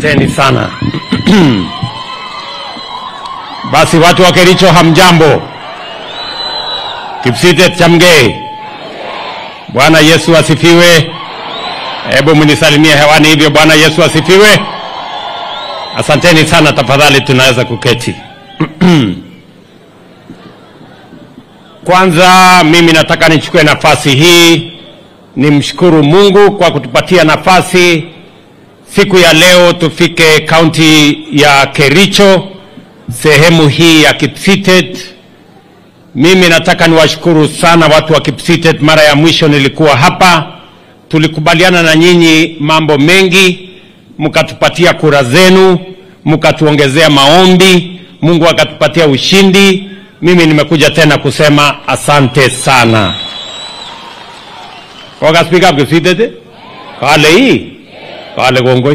Asanteni sana. Basi watu wa Kericho hamjambo. Kipsitet chamgei. Bwana Yesu asifiwe. Hebu mnisalimie hewani hivyo. Bwana Yesu asifiwe. Asanteni sana, tafadhali tunaweza kuketi. Kwanza mimi nataka nichukue nafasi hii nimshukuru Mungu kwa kutupatia nafasi siku ya leo tufike kaunti ya Kericho, sehemu hii ya Kipsitet. Mimi nataka niwashukuru sana watu wa Kipsitet. Mara ya mwisho nilikuwa hapa, tulikubaliana na nyinyi mambo mengi, mkatupatia kura zenu, mkatuongezea maombi, Mungu akatupatia ushindi. Mimi nimekuja tena kusema asante sana. Koga speak up Kipsitet? Kale hii kale kongoi.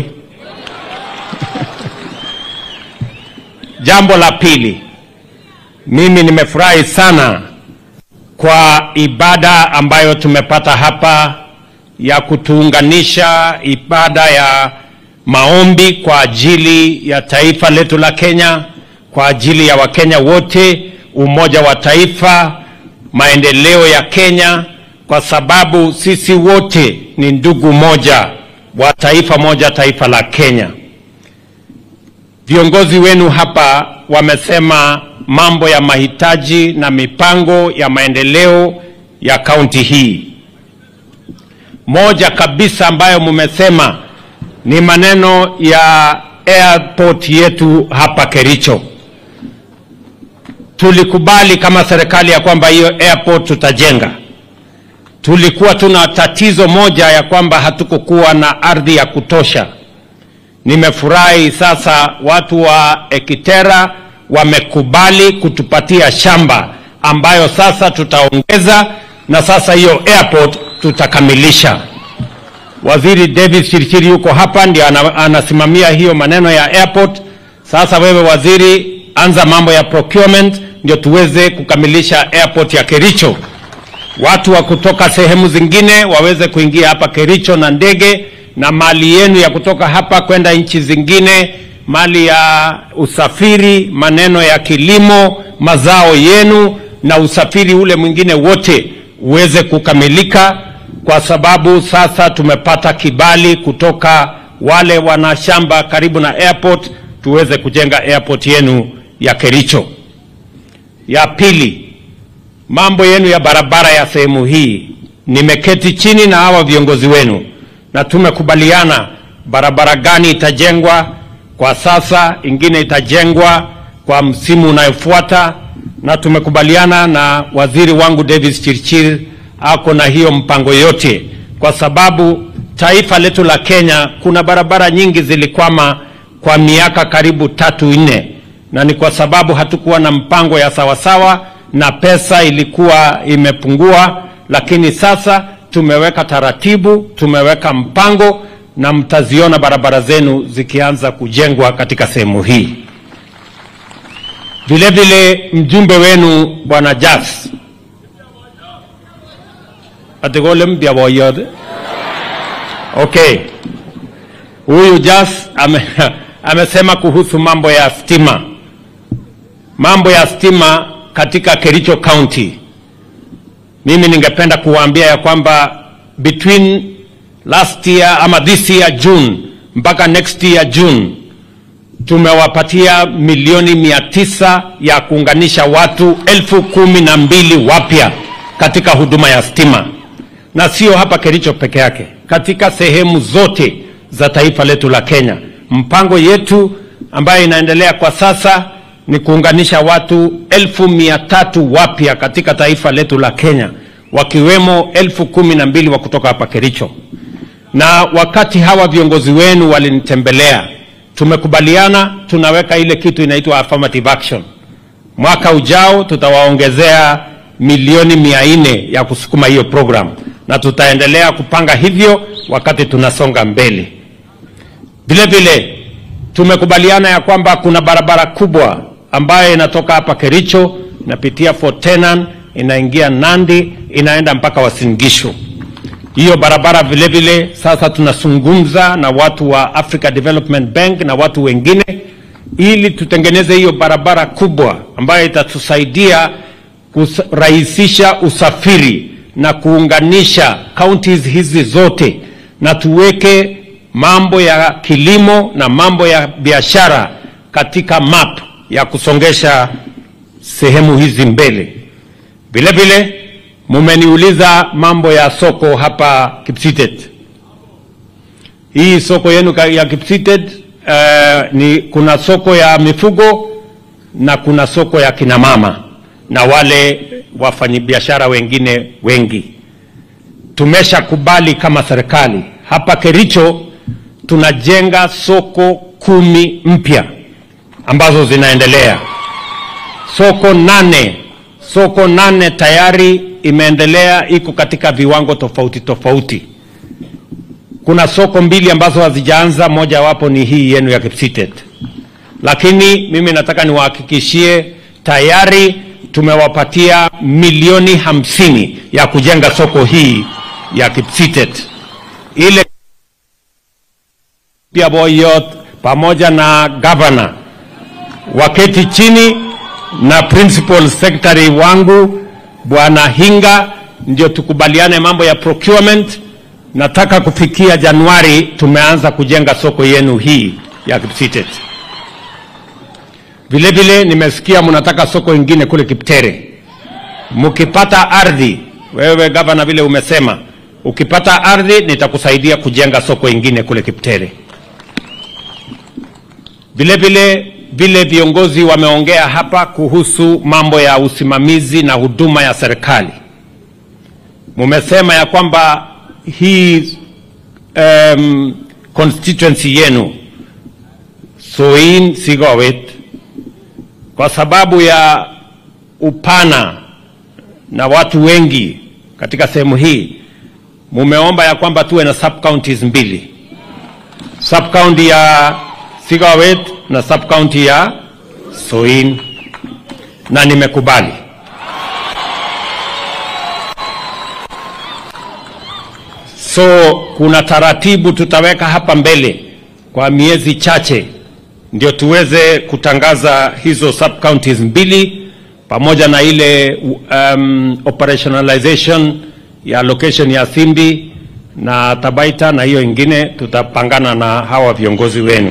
Jambo la pili, mimi nimefurahi sana kwa ibada ambayo tumepata hapa ya kutuunganisha, ibada ya maombi kwa ajili ya taifa letu la Kenya, kwa ajili ya Wakenya wote, umoja wa taifa, maendeleo ya Kenya, kwa sababu sisi wote ni ndugu moja wa taifa moja, taifa la Kenya. Viongozi wenu hapa wamesema mambo ya mahitaji na mipango ya maendeleo ya kaunti hii. Moja kabisa ambayo mmesema ni maneno ya airport yetu hapa Kericho. Tulikubali kama serikali ya kwamba hiyo airport tutajenga. Tulikuwa tuna tatizo moja ya kwamba hatukukuwa na ardhi ya kutosha. Nimefurahi sasa watu wa Ekitera wamekubali kutupatia shamba ambayo sasa tutaongeza na sasa hiyo airport tutakamilisha. Waziri David Chirchiri yuko hapa ndio ana, anasimamia hiyo maneno ya airport. Sasa wewe waziri, anza mambo ya procurement ndio tuweze kukamilisha airport ya Kericho. Watu wa kutoka sehemu zingine waweze kuingia hapa Kericho na ndege na mali yenu ya kutoka hapa kwenda nchi zingine, mali ya usafiri, maneno ya kilimo, mazao yenu na usafiri ule mwingine wote uweze kukamilika, kwa sababu sasa tumepata kibali kutoka wale wana shamba karibu na airport, tuweze kujenga airport yenu ya Kericho. Ya pili, mambo yenu ya barabara ya sehemu hii, nimeketi chini na hawa viongozi wenu na tumekubaliana barabara gani itajengwa kwa sasa, ingine itajengwa kwa msimu unayofuata, na tumekubaliana na waziri wangu Davis Chirchir ako na hiyo mpango yote, kwa sababu taifa letu la Kenya kuna barabara nyingi zilikwama kwa miaka karibu tatu nne, na ni kwa sababu hatukuwa na mpango ya sawasawa na pesa ilikuwa imepungua, lakini sasa tumeweka taratibu, tumeweka mpango na mtaziona barabara zenu zikianza kujengwa katika sehemu hii. Vile vile mjumbe wenu bwana Jas atigole mpya boyod okay, huyu Jas ame, amesema kuhusu mambo ya stima, mambo ya stima katika Kericho County mimi ningependa kuwaambia ya kwamba between last year ama this year June mpaka next year June tumewapatia milioni mia tisa ya kuunganisha watu elfu kumi na mbili wapya katika huduma ya stima, na sio hapa Kericho peke yake, katika sehemu zote za taifa letu la Kenya. Mpango yetu ambayo inaendelea kwa sasa ni kuunganisha watu elfu mia tatu wapya katika taifa letu la Kenya, wakiwemo elfu kumi na mbili wa kutoka hapa Kericho. Na wakati hawa viongozi wenu walinitembelea, tumekubaliana tunaweka ile kitu inaitwa affirmative action. Mwaka ujao tutawaongezea milioni mia nne ya kusukuma hiyo program, na tutaendelea kupanga hivyo wakati tunasonga mbele. Vile vile tumekubaliana ya kwamba kuna barabara kubwa ambayo inatoka hapa Kericho inapitia Fort Tenan inaingia Nandi inaenda mpaka Uasin Gishu. Hiyo barabara vile vile sasa tunazungumza na watu wa Africa Development Bank na watu wengine ili tutengeneze hiyo barabara kubwa ambayo itatusaidia kurahisisha usafiri na kuunganisha counties hizi zote na tuweke mambo ya kilimo na mambo ya biashara katika map ya kusongesha sehemu hizi mbele. Vile vile mumeniuliza mambo ya soko hapa Kipsitet. Hii soko yenu ka- ya Kipsitet uh, ni kuna soko ya mifugo na kuna soko ya kinamama na wale wafanyabiashara wengine wengi. Tumeshakubali kama serikali hapa Kericho tunajenga soko kumi mpya ambazo zinaendelea. Soko nane, soko nane tayari imeendelea, iko katika viwango tofauti tofauti. Kuna soko mbili ambazo hazijaanza, moja wapo ni hii yenu ya Kipsitet, lakini mimi nataka niwahakikishie tayari tumewapatia milioni hamsini ya kujenga soko hii ya Kipsitet ile pia Boyot pamoja na gavana waketi chini na principal secretary wangu bwana Hinga, ndio tukubaliane mambo ya procurement. Nataka kufikia Januari tumeanza kujenga soko yenu hii ya Kipsitet. Vile vile nimesikia mnataka soko ingine kule Kiptere. Mkipata ardhi, wewe gavana, vile umesema, ukipata ardhi nitakusaidia kujenga soko ingine kule Kiptere. Vile vile vile viongozi wameongea hapa kuhusu mambo ya usimamizi na huduma ya serikali. Mumesema ya kwamba hii um, constituency yenu Soin Sigowet, kwa sababu ya upana na watu wengi katika sehemu hii, mumeomba ya kwamba tuwe na sub counties mbili, sub county ya Sigawet na sub county ya Soin, na nimekubali. So kuna taratibu tutaweka hapa mbele kwa miezi chache, ndio tuweze kutangaza hizo sub counties mbili pamoja na ile um, operationalization ya location ya Simbi na Tabaita na hiyo ingine tutapangana na hawa viongozi wenu.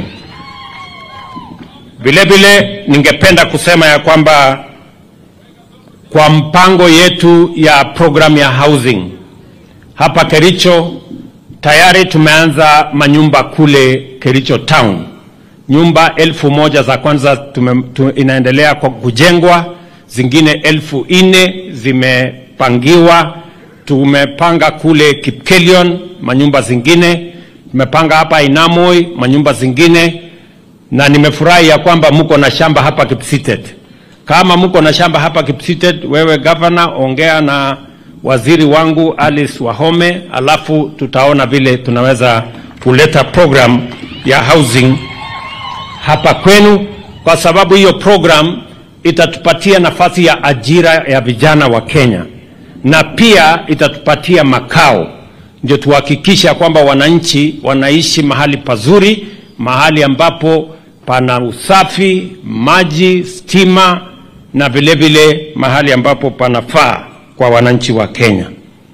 Vile vile ningependa kusema ya kwamba kwa mpango yetu ya program ya housing hapa Kericho tayari tumeanza manyumba kule Kericho town. Nyumba elfu moja za kwanza tume, tu, inaendelea kwa kujengwa, zingine elfu nne zimepangiwa. Tumepanga kule Kipkelion manyumba zingine, tumepanga hapa Inamoi manyumba zingine na nimefurahi ya kwamba mko na shamba hapa Kipsitet. Kama mko na shamba hapa Kipsitet, wewe gavana, ongea na waziri wangu Alice Wahome, alafu tutaona vile tunaweza kuleta program ya housing hapa kwenu, kwa sababu hiyo program itatupatia nafasi ya ajira ya vijana wa Kenya na pia itatupatia makao, ndio tuhakikisha kwamba wananchi wanaishi mahali pazuri, mahali ambapo pana usafi, maji, stima na vile vile mahali ambapo panafaa kwa wananchi wa Kenya.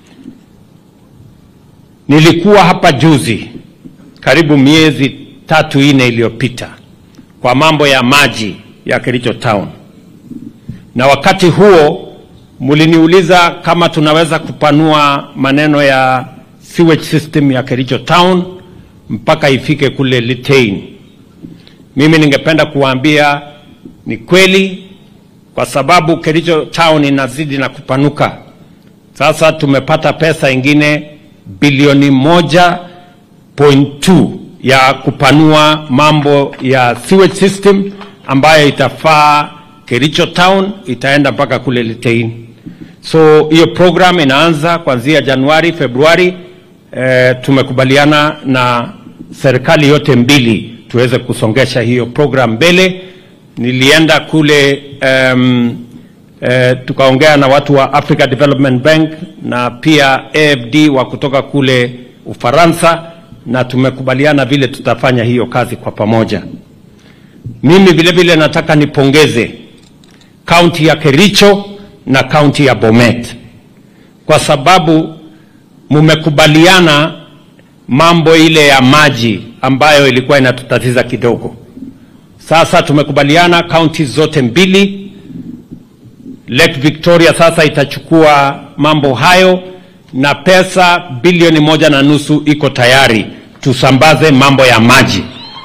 Nilikuwa hapa juzi karibu miezi tatu ine iliyopita kwa mambo ya maji ya Kericho Town, na wakati huo mliniuliza kama tunaweza kupanua maneno ya sewage system ya Kericho Town mpaka ifike kule Litein. Mimi ningependa kuwaambia ni kweli, kwa sababu Kericho Town inazidi na kupanuka. Sasa tumepata pesa ingine bilioni moja point two ya kupanua mambo ya sewage system ambayo itafaa Kericho Town, itaenda mpaka kule Litein. So hiyo program inaanza kuanzia Januari, Februari. Eh, tumekubaliana na serikali yote mbili tuweze kusongesha hiyo program mbele. Nilienda kule um, eh, tukaongea na watu wa Africa Development Bank na pia AFD wa kutoka kule Ufaransa, na tumekubaliana vile tutafanya hiyo kazi kwa pamoja. Mimi vile vile nataka nipongeze kaunti ya Kericho na kaunti ya Bomet kwa sababu mumekubaliana mambo ile ya maji ambayo ilikuwa inatutatiza kidogo. Sasa tumekubaliana kaunti zote mbili, Lake Victoria sasa itachukua mambo hayo na pesa bilioni moja na nusu iko tayari tusambaze mambo ya maji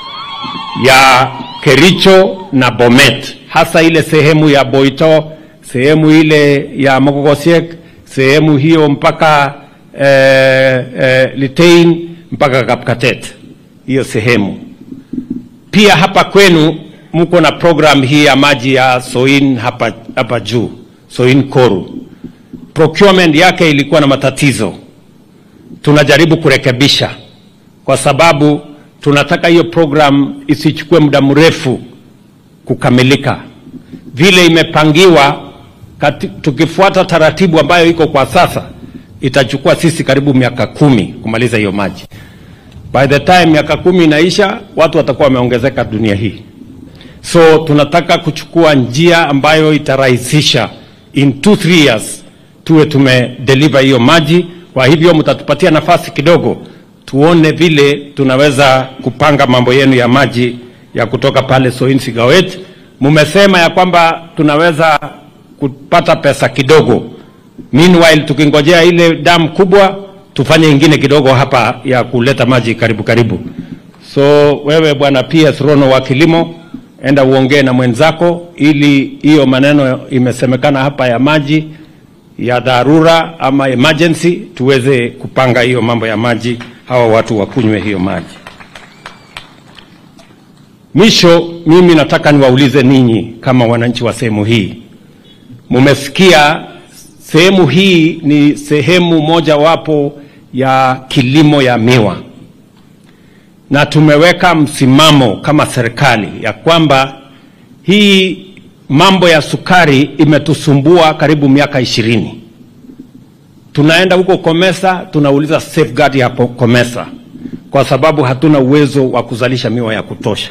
ya Kericho na Bomet, hasa ile sehemu ya Boito, sehemu ile ya Mogogosiek, sehemu hiyo mpaka eh, eh, Litein mpaka Kapkatet, hiyo sehemu. Pia hapa kwenu mko na program hii ya maji ya Soin hapa, hapa juu Soin Koru. Procurement yake ilikuwa na matatizo, tunajaribu kurekebisha kwa sababu tunataka hiyo program isichukue muda mrefu kukamilika vile imepangiwa. Kati, tukifuata taratibu ambayo iko kwa sasa itachukua sisi karibu miaka kumi kumaliza hiyo maji. By the time miaka kumi inaisha, watu watakuwa wameongezeka dunia hii, so tunataka kuchukua njia ambayo itarahisisha in 2 3 years tuwe tumedeliver hiyo maji. Kwa hivyo mtatupatia nafasi kidogo tuone vile tunaweza kupanga mambo yenu ya maji ya kutoka pale Soin Sigawet. Mumesema ya kwamba tunaweza kupata pesa kidogo, meanwhile tukingojea ile damu kubwa tufanye ingine kidogo hapa ya kuleta maji karibu karibu. So wewe bwana PS Rono wa kilimo, enda uongee na mwenzako ili hiyo maneno imesemekana hapa ya maji ya dharura ama emergency tuweze kupanga hiyo mambo ya maji, hawa watu wakunywe hiyo maji. Mwisho, mimi nataka niwaulize ninyi kama wananchi wa sehemu hii, mumesikia sehemu hii ni sehemu mojawapo ya kilimo ya miwa, na tumeweka msimamo kama serikali ya kwamba hii mambo ya sukari imetusumbua karibu miaka ishirini. Tunaenda huko Komesa, tunauliza safeguard ya Komesa kwa sababu hatuna uwezo wa kuzalisha miwa ya kutosha.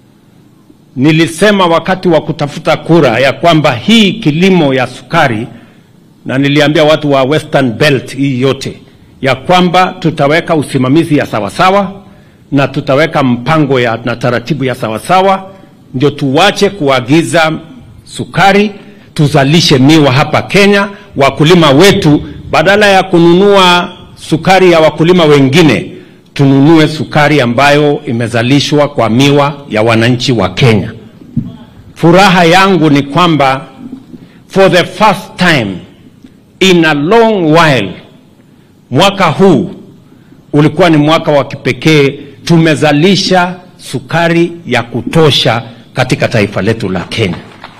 Nilisema wakati wa kutafuta kura ya kwamba hii kilimo ya sukari, na niliambia watu wa Western Belt hii yote ya kwamba tutaweka usimamizi ya sawasawa na tutaweka mpango ya, na taratibu ya sawasawa, ndio tuwache kuagiza sukari, tuzalishe miwa hapa Kenya. Wakulima wetu badala ya kununua sukari ya wakulima wengine, tununue sukari ambayo imezalishwa kwa miwa ya wananchi wa Kenya. Furaha yangu ni kwamba for the first time in a long while, mwaka huu ulikuwa ni mwaka wa kipekee. Tumezalisha sukari ya kutosha katika taifa letu la Kenya.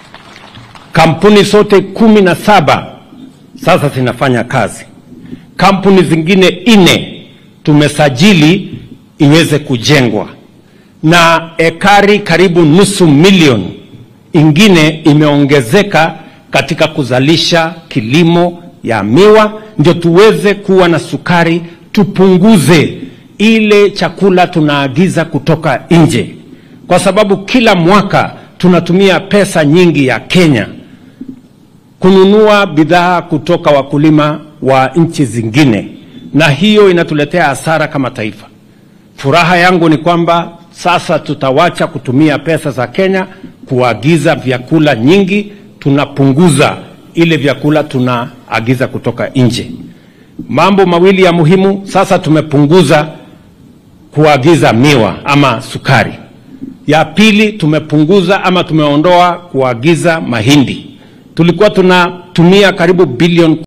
Kampuni zote kumi na saba sasa zinafanya kazi. Kampuni zingine nne tumesajili iweze kujengwa, na ekari karibu nusu milioni ingine imeongezeka katika kuzalisha kilimo ya miwa, ndio tuweze kuwa na sukari, tupunguze ile chakula tunaagiza kutoka nje, kwa sababu kila mwaka tunatumia pesa nyingi ya Kenya kununua bidhaa kutoka wakulima wa nchi zingine, na hiyo inatuletea hasara kama taifa. Furaha yangu ni kwamba sasa tutawacha kutumia pesa za Kenya kuagiza vyakula nyingi, tunapunguza ile vyakula tunaagiza kutoka nje. Mambo mawili ya muhimu, sasa tumepunguza kuagiza miwa ama sukari. Ya pili, tumepunguza ama tumeondoa kuagiza mahindi. Tulikuwa tunatumia karibu bilioni